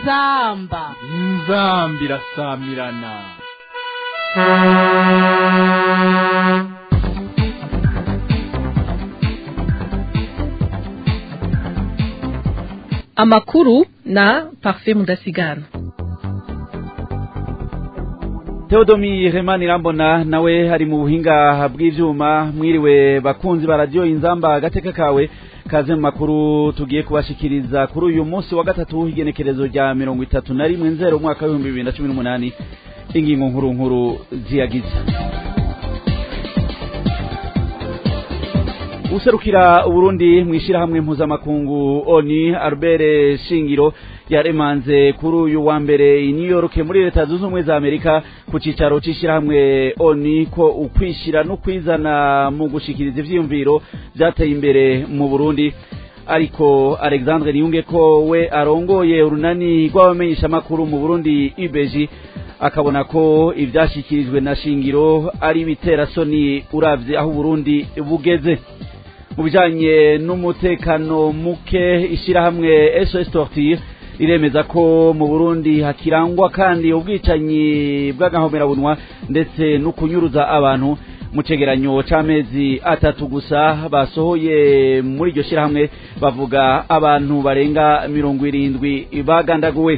inzamba inzamba irasamirana amakuru na parfait mudasigana Theodomi Remani Rambona nawe hari mu buhinga bw'ivyuma mwiriwe bakunzi ba radio inzamba agateka kawe kaze mu makuru tugiye kubashikiriza kuri uyu munsi wa gatatu igenekerezo rya mirongo itatu na rimwe nzero umwaka w'ibihumbi bibiri na cumi n'umunani ingingo nkuru nkuru ziyagize userukira uburundi mw'ishirahamwe mpuzamakungu oni albert shingiro yaremanze kuri uyu wa mbere i new york muri leta zunze ubumwe za amerika ku cicaro c'ishirahamwe oni ko ukwishira no kwizana mu gushikiriza ivyiyumviro vyateye imbere mu burundi ariko alexandre niyunge ko we arongoye urunani rw'abamenyeshamakuru mu burundi ibeji akabona ko ivyashikirijwe na shingiro ari ibiterasoni uravye aho uburundi bugeze mu bijanye n'umutekano muke ishirahamwe SOS Torture iremeza ko mu Burundi hakirangwa kandi ubwicanyi bw'agahomerabunwa ndetse no kunyuruza abantu mu cegeranyo c'amezi atatu gusa basohoye muri iryo shirahamwe bavuga abantu barenga mirongo irindwi bagandaguwe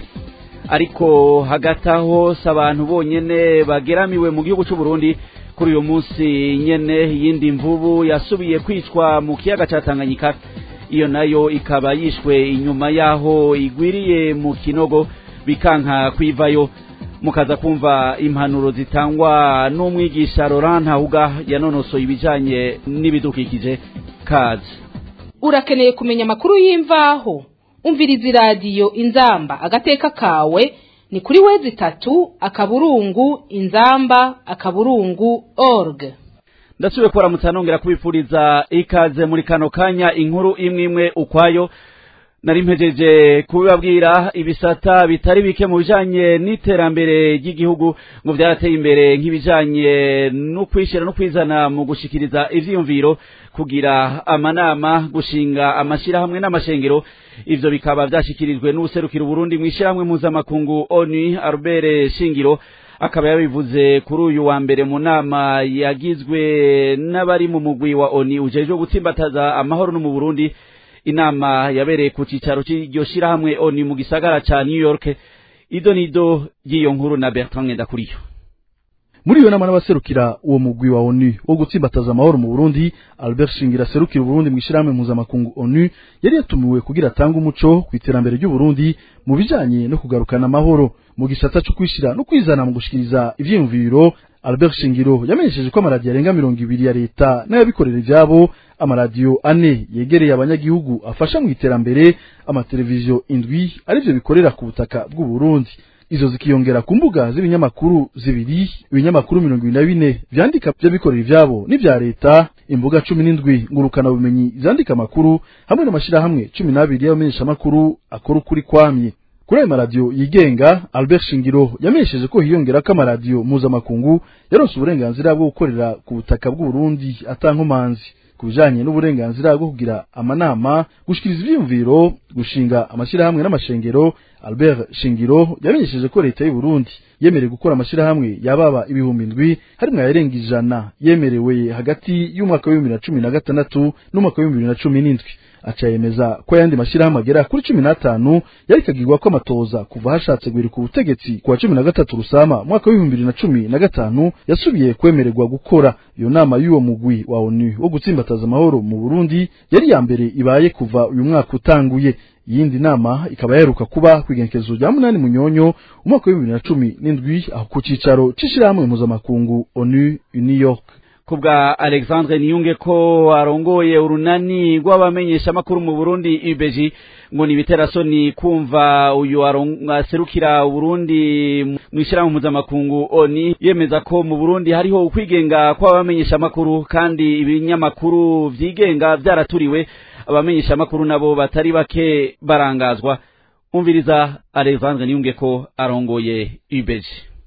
ariko hagati aho si abantu bonyene bageramiwe mu gihugu c'u Burundi kuri uyu munsi nyene yindi mvubu yasubiye kwicwa mu kiyaga ca Tanganyika iyo nayo ikaba yishwe inyuma yaho igwiriye mu kinogo bikanka kwivayo mukaza kumva impanuro zitangwa n'umwigisha Laurent Ntahuga yanonosoye ibijanye n'ibidukikije kazi urakeneye kumenya amakuru y'imvaho umviriza iradiyo inzamba agateka kawe ni kuri wezi itatu akaburungu inzamba akaburungu org ndasubiye kubaramutsa nongera kubipfuriza ikaze muri kano kanya inkuru imwe imwe ukwayo nari mpejeje kubibabwira ibisata bitari bike mu bijanye n'iterambere ry'igihugu ngo vyarateye imbere nk'ibijanye no kwishira no kwizana mu gushikiriza ivyiyumviro kugira amanama gushinga amashirahamwe n'amashengero ivyo bikaba vyashikirijwe n'ubuserukira Burundi mw'ishirahamwe mpuzamakungu ONU Albert Shingiro akaba yabivuze kuri uyu wa mbere mu nama yagizwe n'abari mu mugwi wa ONU ujejwe gutsimbataza amahoro no mu Burundi inama yabereye ku cicaro c'iryo shirahamwe ONU mu gisagara ca New York ido nido y'iyo nkuru na Bertrand Ngendakuriyo muri iyo nama n'abaserukira uwo mugwi wa ONU wo gutsimbataza amahoro mu Burundi Albert Shingira serukira Burundi mu ishirahamwe mpuzamakungu ONU yari yatumiwe kugira atange umuco ku iterambere ry'u Burundi mu bijanye no kugarukana amahoro mu gisata cyo kwishira no kwizana mu gushikiriza ivyiyumviro Albert Shingiro yamenyesheje ko amaradiyo arenga mirongo ibiri ya leta n'ayabikorera ivyabo amaradiyo ane yegereye abanyagihugu afasha mu iterambere amateleviziyo indwi arivyo bikorera ku butaka bw'u Burundi izo zikiyongera ku mbuga z'ibinyamakuru zibiri ibinyamakuru mirongo ibiri na bine vyandika vy'abikorera ivyabo n'ivya leta imbuga cumi n'indwi ngurukana bumenyi zandika amakuru hamwe n'amashirahamwe cumi n'abiri y'abamenyeshamakuru akora ukuri kwamye kuri ayo maradiyo yigenga Albert Shingiro yamenyesheje ko hiyongera ko amaradiyo mpuzamakungu yaronse uburenganzira bwo gukorera ku butaka bw'u Burundi atankomanzi ku bijanye n'uburenganzira bwo kugira amanama gushikiriza ivyiyumviro gushinga amashirahamwe n'amashengero Albert Shingiro yamenyesheje ko leta y'u Burundi yemerewe gukora amashirahamwe yababa ibihumbi indwi harimwo ayarenga ijana yemerewe hagati y'umwaka w'ibihumbi na cumi na gatandatu n'umwaka w'ibihumbi bibiri na cumi n'indwi aca yemeza ko ayandi mashirahamwe agera kuri cumi n'atanu yari kagirwa ko amatoza kuva hashatse guhirika ubutegetsi kuwa cumi na gatatu rusama mwaka w'ibihumbi bibiri na cumi na gatanu yasubiye kwemererwa gukora iyo nama y'uwo mugwi wa ONU wo gutsimbataza amahoro mu Burundi yari ya mbere ibaye kuva uyu mwaka utanguye iyindi nama ikaba yaheruka kuba ku igenekerezo rya munani munyonyo umwaka w'ibihumbi bibiri na cumi n'indwi aho ku cicaro c'ishirahamwe mpuzamakungu ONU i New York kubwa Alexandre Niyunge ko arongoye urunani rw'abamenyeshamakuru mu Burundi IBG ngo ni biterasoni kumva uyu aserukira Burundi mw'ishirahamwe mpuzamakungu ONU yemeza ko mu Burundi hariho ukwigenga kw'abamenyeshamakuru kandi ibinyamakuru vyigenga vyaraturiwe abamenyeshamakuru nabo batari bake barangazwa umviriza Alexandre Niyunge ko arongoye IBG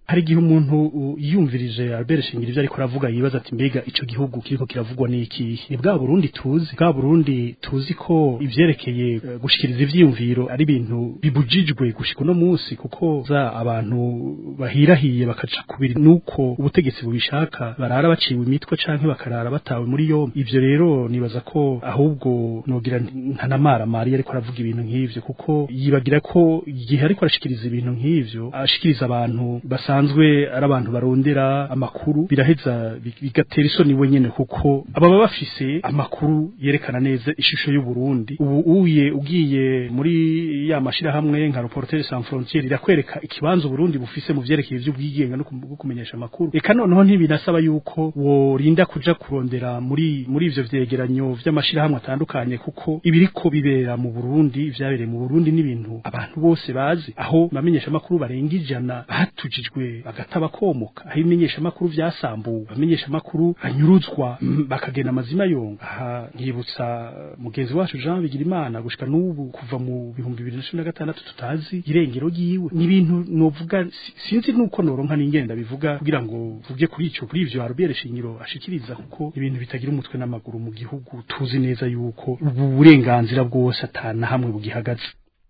hari igihe umuntu uh, yiyumvirije Albert Shingiro ivyo ariko aravuga yibaza ati mbega ico gihugu kiriko kiravugwa n'iki ni bwa Burundi tuzi bwa Burundi tuzi ko ivyerekeye uh, gushikiriza ivyiyumviro ari ibintu bibujijwe gushika uno munsi kuko za abantu bahirahiye bakaca kubiri nuko ubutegetsi bubishaka barara baciwe imitwe canke bakarara batawe muri yombi ivyo rero nibaza ko ahubwo nogira nta namara mari ariko aravuga ibintu nk'ivyo kuko yibagira ko igihe ariko arashikiriza ibintu nk'ivyo ashikiriza abantu basanzwe ari abantu barondera amakuru biraheza bi- bigatera isoni we nyene kuko ababa bafise amakuru yerekana neza ishusho y'u Burundi ubu uye ugiye muri ya mashirahamwe nka Reporters sans frontières irakwereka ikibanza Burundi bufise mu vyerekeye ivy'ubwigenga no kum- no kumenyesha amakuru eka noneho ntibinasaba yuko worinda kuja kurondera muri muri ivyo vyegeranyo vy'amashirahamwe atandukanye kuko ibiriko bibera mu Burundi vyabereye mu Burundi n'ibintu abantu bose bazi aho bamenyesha amakuru barenga ijana batujijwe bagataba komoka aho ibimenyesha amakuru vyasambuwe bamenyesha amakuru anyuruzwa mm, bakagenda amazima yonga aha nkibutsa mugenzi wacu Jean Bigirimana gushika n'ubu kuva mu bihumbi bibiri na cumi na gatandatu tutazi irengero ryiwe ni ibintu novuga si- sinzi nuko noronka n'ingenda bivuga kugira ngo vuge kuri ico kuri ivyo Albert Shingiro ashikiriza kuko ibintu bitagira umutwe n'amaguru mu gihugu tuzi neza yuko ubu burenganzira bwose atana hamwe bugihagaze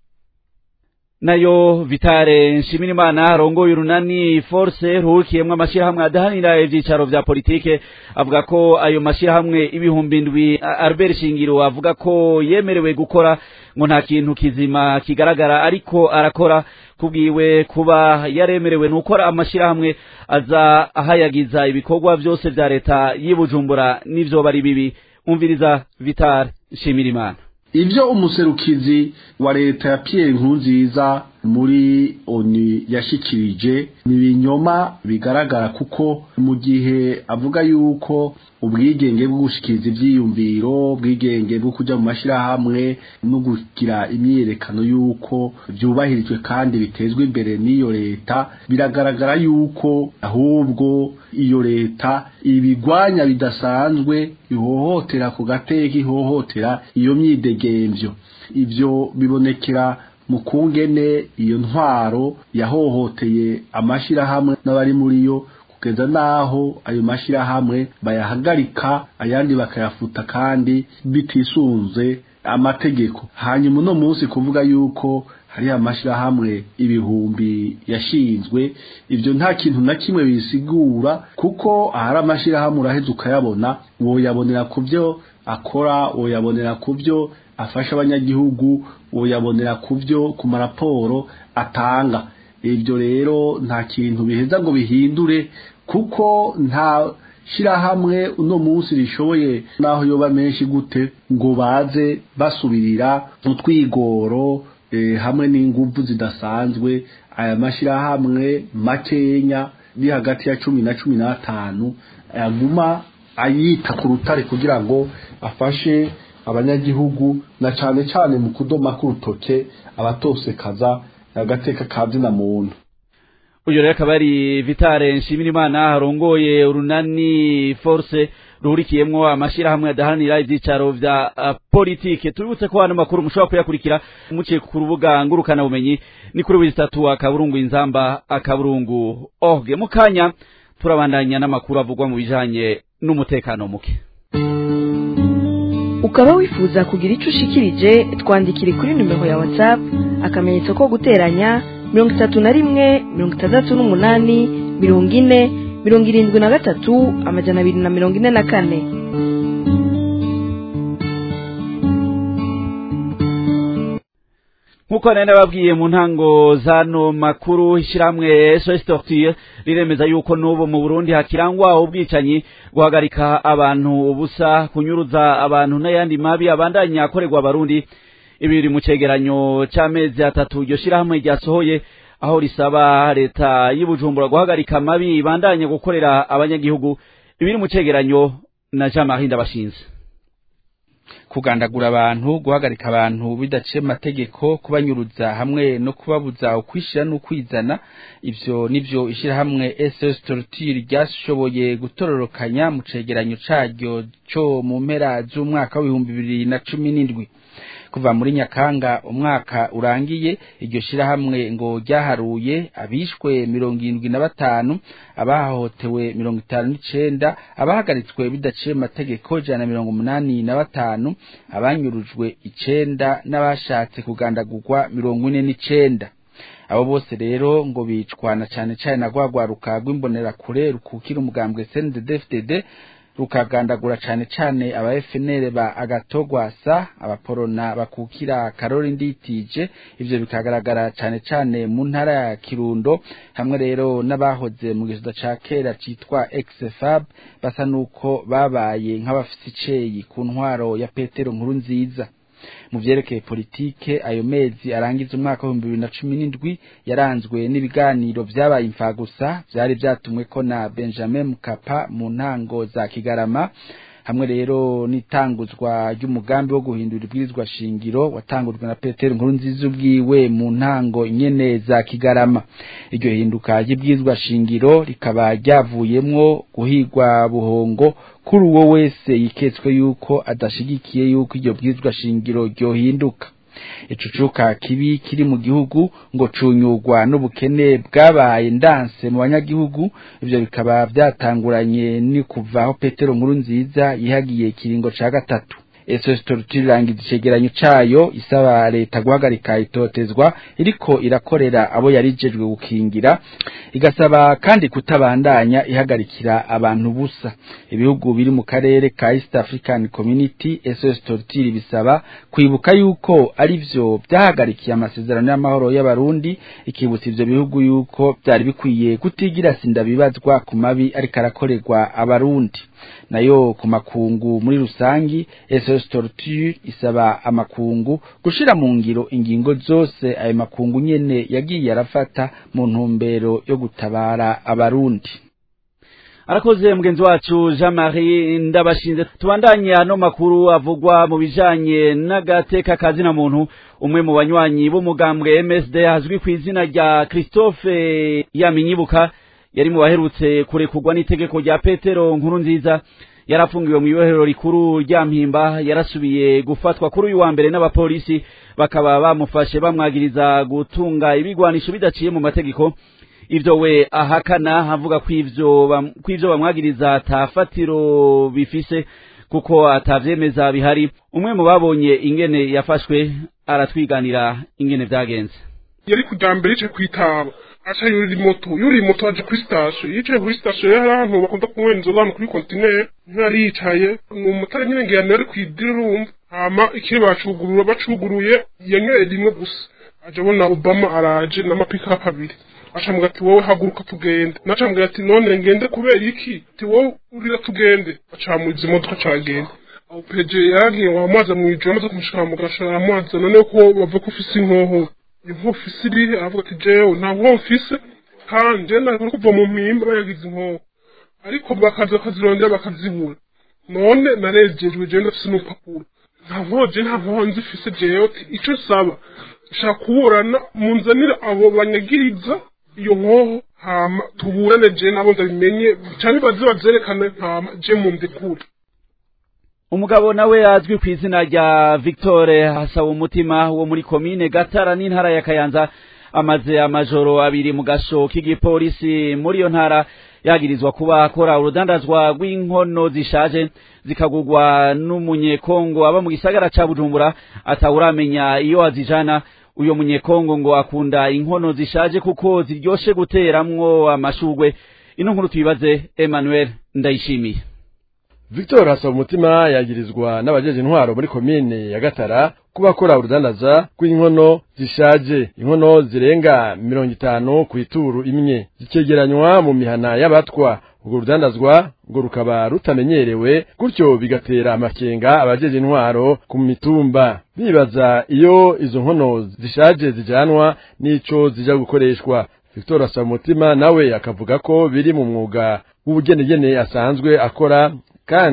nayo vitare nshimirimana arongoye urunani force ruhurikiyemwo amashirahamwe adahanira ivyicaro vya politike avuga ko ayo mashirahamwe ibihumbi indwi A- albert shingiro avuga ko yemerewe gukora ngo nta kintu kizima kigaragara ariko arakora kubwiwe kuba yaremerewe nukora amashirahamwe aza ahayagiza ibikorwa vyose vya leta y'ibujumbura n'ivyoba ari bibi umviriza vitare nshimirimana ibyo umuserukizi wa leta ya Pierre Nkurunziza muri ONU yashikirije ni ibinyoma bigaragara kuko mu gihe avuga yuko ubwigenge bwo gushikiriza ivyiyumviro ubwigenge bwo kuja mu mashirahamwe no kugira imyiyerekano yuko byubahirijwe kandi bitezwe imbere n'iyo leta biragaragara yuko ahubwo iyo leta ibigwanya bidasanzwe ihohotera ku gateka ihohotera iyo myidegemvyo ivyo bibonekera mu kungene iyo ntwaro yahohoteye amashirahamwe n'abari muri yo kugeza naho ayo mashirahamwe bayahagarika ayandi bakayafuta kandi bitisunze amategeko hanyuma uno munsi kuvuga yuko hari amashirahamwe ibihumbi yashinzwe ivyo nta kintu na kimwe bisigura kuko ahari amashirahamwe uraheza ukayabona woyabonera ku vyo akora woyabonera ku vyo afasha abanyagihugu woyabonera ku vyo ku maraporo atanga ibyo rero nta kintu biheza ngo bihindure kuko nta shirahamwe uno munsi rishoboye naho yoba menshi gute ngo baze basubirira utwigoro eh, hamwe n'inguvu zidasanzwe aya mashirahamwe makenya ni hagati ya cumi na cumi n'atanu aguma ayita ku rutare kugira ngo afashe abanyagihugu na cane cane mu kudoma k'urutoke abatosekaza agateka ka zina muntu uyu rero akaba ari vitare nshimirimana arongoye urunani force ruhurikiyemwo amashirahamwe adaharanira ivyicaro vya uh, politike tubibutse ko hano makuru mushobora kuyakurikira muciye ku rubuga ngurukana bumenyi ni kuri wizitatu akaburungu inzamba akaburungu org mu kanya turabandanya n'amakuru avugwa mu bijanye n'umutekano muke ukaba wifuza kugira icyo ushikirije twandikire kuri nimero ya whatsapp akamenyetso ko guteranya mirongo itatu na rimwe mirongo itandatu n'umunani mirongo ine mirongo irindwi na gatatu amajana abiri na mirongo ine na kane nk'uko nari nababwiye mu ntango zano makuru ishyirahamwe SOS Torture riremeza yuko n'ubu mu Burundi hakirangwa ubwicanyi guhagarika abantu ubusa kunyuruza abantu n'ayandi mabi abandanya akorerwa abarundi ibi biri mu cegeranyo c'amezi atatu iryo shyirahamwe ryasohoye aho risaba leta y'Ibujumbura guhagarika amabi ibandanye gukorera abanyagihugu ibiri mu cegeranyo na Jean Marie Ndabashinze kugandagura abantu guhagarika abantu bidaciye amategeko kubanyuruza hamwe no kubabuza ukwishira n'ukwizana ivyo nivyo ishirahamwe SS Torture ryashoboye gutororokanya mu cegeranyo caryo cyo mu mpera z'umwaka w'ibihumbi bibiri na cumi n'indwi kuva muri nyakanga umwaka urangiye iryo shirahamwe ngo ryaharuye abishwe mirongo irindwi na batanu abahohotewe mirongo itanu n'icenda abahagaritswe bidaciye amategeko ijana na mirongo umunani na batanu abanyurujwe icenda n'abashatse kugandagurwa mirongo ine n'icenda abo bose rero ngo bicwa na cane cane na rwagwaruka rw'imbonerakure rukukira umugambwe CNDD-FDD rukagandagura cane cane aba FNL ba agatogwasa abaporona bakukira Karori Nditije ivyo bikagaragara cane cane mu ntara ya Kirundo hamwe rero n'abahoze mu gisoda ca kera citwa XFAB basa nuko babaye nk'abafise iceyi ku ntwaro ya Petero nkuru nziza mu vyerekeye politike ayo mezi arangiza umwaka w'ibihumbi bibiri na cumi n'indwi yaranzwe n'ibiganiro vyabaye imfagusa vyari vyatumweko na benjamin mukapa mu ntango za kigarama hamwe rero n'itanguzwa ry'umugambi wo guhindura ibwirizwa shingiro watangujwe na petero nkuru nziza ubwiwe mu ntango nyene za kigarama iryo hinduka ry'ibwirizwa shingiro rikaba ryavuyemwo guhigwa buhongo kuri uwo wese yiketswe yuko adashigikiye yuko iryo bwirizwa shingiro ryohinduka icucuka kibi kiri mu gihugu ngo cunyurwa n'ubukene bwabaye ndanse mu banyagihugu ivyo bikaba vyatanguranye ni kuva aho petero nkuru nziza yihagiye ikiringo ca gatatu SOS Torture irangiza icegeranyo cayo isaba leta guhagarika itotezwa iriko irakorera abo yarijejwe gukingira igasaba kandi kutabandanya ihagarikira abantu busa ibihugu biri mu karere ka East African Community SOS Torture bisaba kwibuka yuko ari vyo byahagarikiye amasezerano y'amahoro y'abarundi ikibutsa ivyo bihugu yuko byari bikwiye kutigira sinda bibazwa ku mabi ariko arakorerwa abarundi nayo ku makungu muri rusangi SOS Torture isaba amakungu gushira mu ngiro ingingo zose ayo makungu nyene yagiye arafata mu ntumbero yo gutabara abarundi arakoze mugenzi wacu Jean Marie ndabashinze tubandanye ano makuru avugwa mu bijanye n'agateka kazina muntu umwe mu banywanyi b'umugambwe MSD hazwi ku izina rya Christophe Yaminyibuka yari mu baherutse kurekurwa n'itegeko rya Petero nkuru nziza yarafungiwe mu ibohero rikuru rya mpimba yarasubiye gufatwa kuri uyu wa mbere n'abapolisi bakaba bamufashe bamwagiriza gutunga ibigwanisho bidaciye mu mategeko ivyo we ahakana avuga ko ivyo ko ivyo bamwagiriza atafatiro bifise kuko atavyemeza bihari umwe mu babonye ingene yafashwe aratwiganira ingene vyagenze yari kujambere yicaye kwitaba aca yurira moto yuriye moto aja kuri station yicaye kuri station yari ahantu bakunda kunywera inzoga hano kuri kontineri ntiyari yicaye ni umutara nyine ngiyana yari kwidira urumva hama ikiri bacugurura bacuguruye yanyweye rimwe gusa aja abona obama araje n'amapikapu abiri acambwira ati wowe haguruka tugende nacambwira ati none ngende kubera iki ati wowe urira tugende acamuza imodoka cagenda aho peje yaragiye wamwaza mwijoro amaze kumushikana mu gashara aramwaza none ko bava ko ufise inkoho inkoho ufise irihe aravuga ati jewe nta nkoho mfise kandi je nari kuva mu mpimba bayagize inkoho ariko bakaza bakazirondera bakazibura none narejejwe jewe ndafise n'urupapuro nta nkoho je nta nkoho nzifise jewe ico saba nshaka kuburana munzanira abo banyagiriza iyo nkoho hama tuburane je nabo ndabimenye canke baze bazerekane hama je mundekure umugabo nawe azwi ku izina rya Victor hasaba umutima wo muri komine Gatara n'intara ya Kayanza amaze amajoro abiri mu gasho k'igipolisi muri iyo ntara yagirizwa kuba akora urudandazwa rw'inkono zishaje zikagurwa n'umunyekongo aba mu gisagara ca Bujumbura atawuramenya iyo azijana uyo munyekongo ngo akunda inkono zishaje kuko ziryoshe guteramwo amashugwe ino nkuru tuyibaze Emmanuel ndayishimiye Victor hasaba umutima yagirizwa n'abajeje intwaro muri komine ya Gatara kuba akora urudandaza rw'inkono zishaje inkono zirenga mirongo itanu ku ituru imwe zikegeranywa mu mihana y'abatwa urwo rudandazwa ngo rukaba rutamenyerewe gutyo bigatera amakenga abajeje intwaro ku mitumba bibaza iyo izo nkono zishaje zijanwa n'ico zija gukoreshwa Victor asaba umutima nawe akavuga ko biri mu mwuga w'ubugenegene asanzwe akora kandi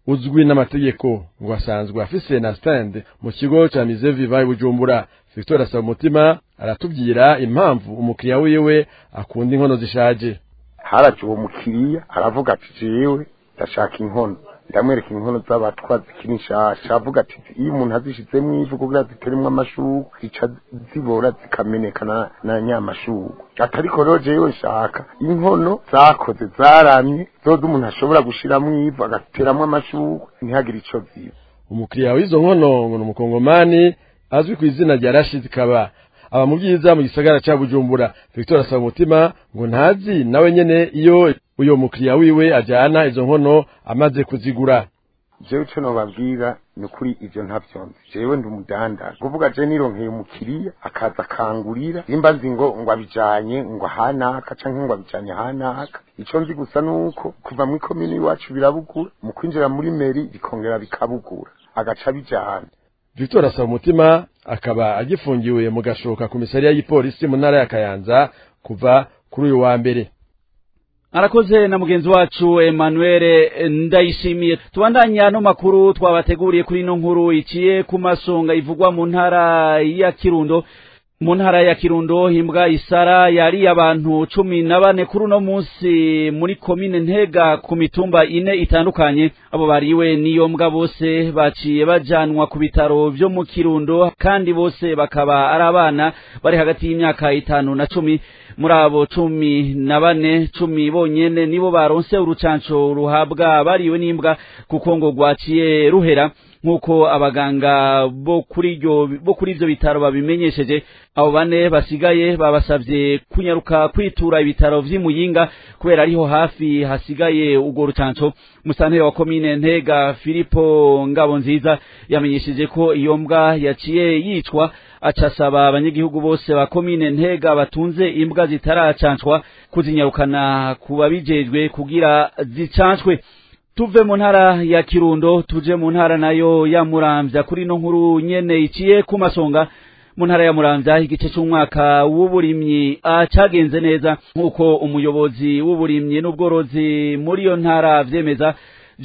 uzwi n'amategeko ngo asanzwe afise na stand mu kigo ca Mise Viva Bujumbura Victor asaba umutima aratubwira impamvu umukiriya wiwe akunda inkono zishaje haraje uwo mukiriya aravuga ati jewe ndashaka inkono ndamwereka inkono z'abatwa zikiri nshasha avuga ati iyo umuntu azishizemo ivu kugira ziteremwo amashurwe zica zibora zikameneka na, na nyamashurwe atariko rero jewe nshaka inkono zakoze zaramye zoza umuntu ashobora gushiramwo ivu agateramwo amashurwe ntihagire ico ziba umukiriya w'izo nkono ngo ni umukongomani azwi ku izina rya Rashid Kaba aba mu byiza mu gisagara ca Bujumbura Victor asaba umutima ngo ntazi nawe nyene iyo uyo mukiriya wiwe ajana izo nkono amaze kuzigura jewe ico nobabwira ni ukuri ivyo ntavyonzi jewe ndi umudandaza kuvuga je nironkeye umukiriya akaza akangurira simba nzi ngo ngo abijanye ngo ahanaka canke ngo abijanye ahanaka ico nzi gusa nuko kuva muri komini iwacu birabugura mu kwinjira muri meri bikongera bikabugura agaca abijana Victor asaba umutima akaba agifungiwe mu gashoka komisariya y'ipolisi mu ntara ya Kayanza kuva kuri uyu wa mbere arakoze na mugenzi wacu Emmanuel ndayishimiye tubandanya no makuru twabateguriye kuri ino nkuru iciye ku masonga ivugwa mu ntara ya Kirundo mu ntara ya Kirundo himbwa isara yari abantu cumi na bane kuri uno munsi muri komine Ntega ku mitumba ine itandukanye abo bariwe niyo mbwa bose baciye bajanwa ku bitaro vyo mu Kirundo kandi bose bakaba ari abana bari hagati y'imyaka itanu na cumi muri abo cumi na bane cumi bonyene nibo baronse urucanco ruhabwa bariwe n'imbwa kuko ngo rwaciye ruhera nk'uko abaganga bo kuri iryo bo kuri ivyo bitaro babimenyesheje abo bane basigaye babasavye kunyaruka kwitura ibitaro vy'imuyinga kubera ariho hafi hasigaye urwo rucanco musanteri wa komine ntega filipo ngabo nziza yamenyesheje ko iyo mbwa yaciye yicwa acasaba abanyagihugu bose ba komine ntega batunze imbwa zitaracancwa kuzinyarukana ku babijejwe kugira zicancwe tuve mu ntara ya kirundo tuje mu ntara nayo ya muramvya kuri no nkuru nyene iciye ku masonga mu ntara ya muramvya igice c'umwaka w'uburimyi cagenze neza nk'uko umuyobozi w'uburimyi n'ubworozi muri iyo ntara vyemeza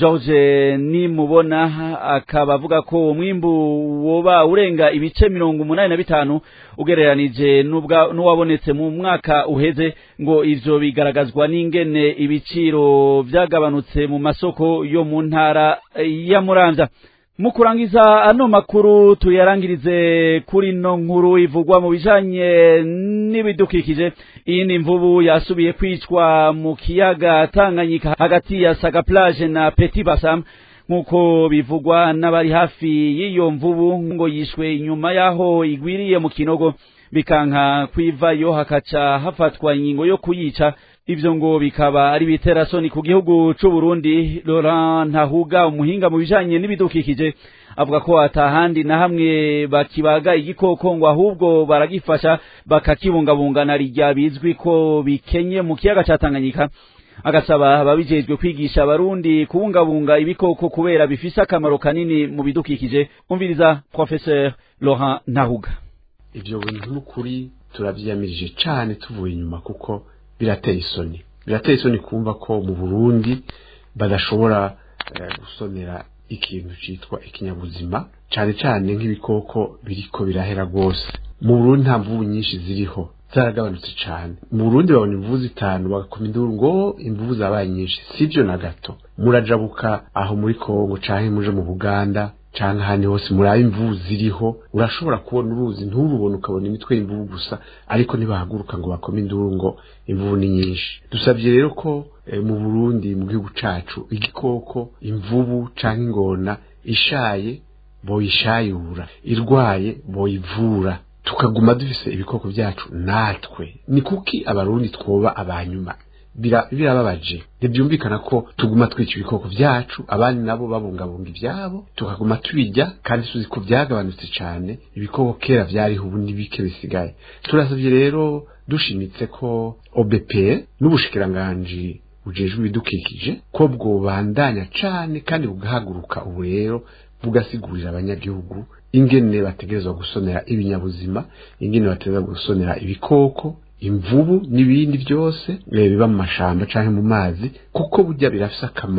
George nimubona akaba avuga ko umwimbu woba urenga ibice mirongo umunani na bitanu ugereranije n'uwabonetse mu mwaka uheze ngo ivyo bigaragazwa n'ingene ibiciro vyagabanutse mu masoko yo mu ntara ya Muramvya mu kurangiza ano makuru tuyarangirize kuri no nkuru ivugwa mu bijanye n'ibidukikije iyi ni imvubu yasubiye kwicwa mu kiyaga Tanganyika hagati ya Saga Plage na Petit Bassam nk'uko bivugwa n'abari hafi y'iyo mvubu ngo yishwe inyuma y'aho igwiriye mu kinogo bikanka kwivayo hakaca hafatwa ingingo yo kuyica ivyo ngo bikaba ari biterasoni ku gihugu c'u Burundi Laurent Ntahuga umuhinga mu bijanye n'ibidukikije avuga ko atahandi na hamwe bakibaga igikoko ngo ahubwo baragifasha bakakibungabunga na rijya bizwi ko bikenye mu kiyaga ca Tanganyika agasaba ababijejwe kwigisha abarundi kubungabunga ibikoko kubera bifise akamaro kanini mu bidukikije umviriza professeur Laurent Ntahuga ivyo bintu n'ukuri turavyiyamirije cane tuvuye inyuma kuko birateye isoni birateye isoni kumva ko mu Burundi badashobora gusonera ikintu citwa ikinyabuzima cane cane nk'ibikoko biriko birahera rwose mu Burundi nta mvubu nyinshi ziriho zaragabanutse cane mu Burundi babona imvubu zitanu bagakoma induru ngo imvubu zabaye nyinshi sivyo na gato murajabuka aho muri Kongo canke muje mu Buganda canke ahandi hose murabe imvubu ziriho urashobora kubona uruzi nturubone ukabona imitwe y'imvubu gusa ariko ntibahaguruka ngo bakome induru ngo imvubu ni nyinshi dusabye rero ko e, mu Burundi mu gihugu cacu igikoko imvubu canke ingona ishaye boyishayura irwaye boyivura tukaguma dufise ibikoko vyacu natwe ni kuki abarundi twoba abanyuma birababaje ntibyumvikana ko tuguma twica ibikoko vyacu abandi nabo babungabunga ivyabo tukaguma tubijya kandi tuzi ko vyagabanutse cane ibikoko kera vyariho ubu n'ibike bisigaye turasavye rero dushimitse ko OBP n'ubushikiranganji bujejwe ibidukikije ko bwobandanya cane kandi bugahaguruka ubu rero bugasigurira abanyagihugu ingene bategerezwa gusonera ibinyabuzima ingene bategerezwa gusonera ibikoko imvubu n'ibindi byose biba mu mashamba canke mu mazi kuko burya birafise akamaro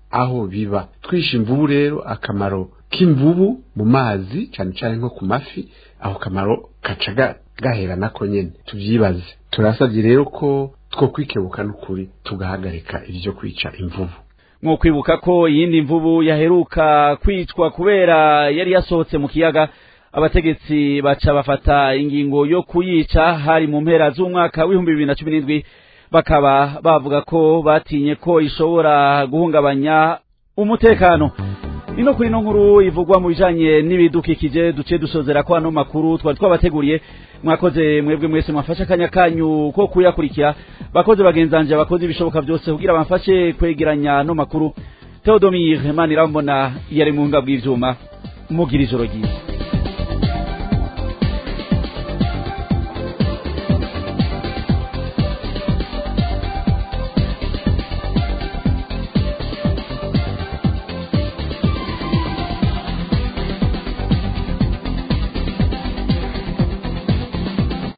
aho biba twishe imvubu rero akamaro k'imvubu mu mazi cyane cyane nko ku mafi aho kamaro kaca ga- gahera nako nyene tuvyibaze turasabye rero ko two kwikebuka n'ukuri tugahagarika ivyo kwica imvubu mwo kwibuka ko iyindi mvubu yaheruka kwicwa kubera yari yasohotse mu kiyaga abategetsi baca bafata ingingo yo kuyica hari mu mpera z'umwaka w'ibihumbi bibiri na cumi n'indwi bakaba bavuga ko batinye ko ishobora guhungabanya umutekano ino kuri ino nkuru ivugwa mu bijanye n'ibidukikije duce dusozera ko ano makuru twari twabateguriye mwakoze mwebwe mwese mwafashe akanya kanyu ko kuyakurikira bakoze bagenzanje bakoze ibishoboka byose kugira bamfashe kwegeranya no makuru Theodomir Manirambona yari mu nga bw'ivyuma mugira ijoro ryiza